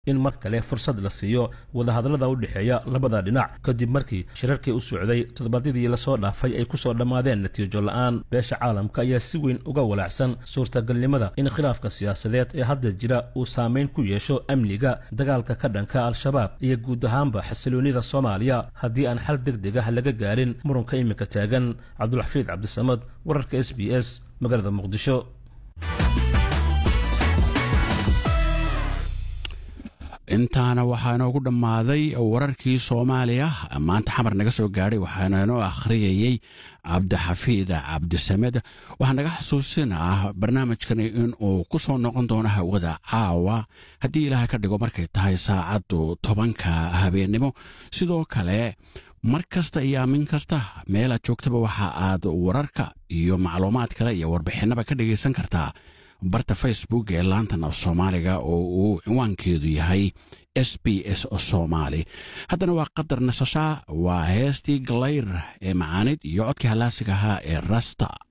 in mar kale fursad la siiyo wadahadallada u dhexeeya labada dhinac kadib markii shirarkii u socday toddobaadyadii lasoo dhaafay ay kusoo dhammaadeen natiijo la-aan beesha caalamka ayaa si weyn uga walaacsan suurtagalnimada in khilaafka siyaasadeed ee hadda jira uu saameyn ku yeesho amniga dagaalka ka dhanka al-shabaab iyo guud ahaanba xasiloonnida soomaaliya haddii aan xal deg deg ah laga gaarin murunka iminka taagan cabdulxafiid cabdisamad wararka s b s magaalada muqdisho intaana waxaa inoogu dhammaaday wararkii soomaaliya maanta xamar naga soo gaadhay waxaana inoo akhriyayey cabdixafiid cabdisamed waxaa naga xasuusinaa barnaamijkani inuu ku soo noqon doono hawada caawa haddii ilaahay ka dhigo markay tahay saacaddu tobanka habeennimo sidoo kale mar kasta iyo aamin kasta meel aad joogtaba waxa aad wararka iyo macluumaad kale iyo warbixinaba ka dhagaysan kartaa barta facebook ee laantan af soomaaliga oo uu cinwaankeedu yahay s b s soomaali haddana waa qadar nasashaa waa heestii galayr ee macaanid iyo codkii hallaasiga ahaa ee rasta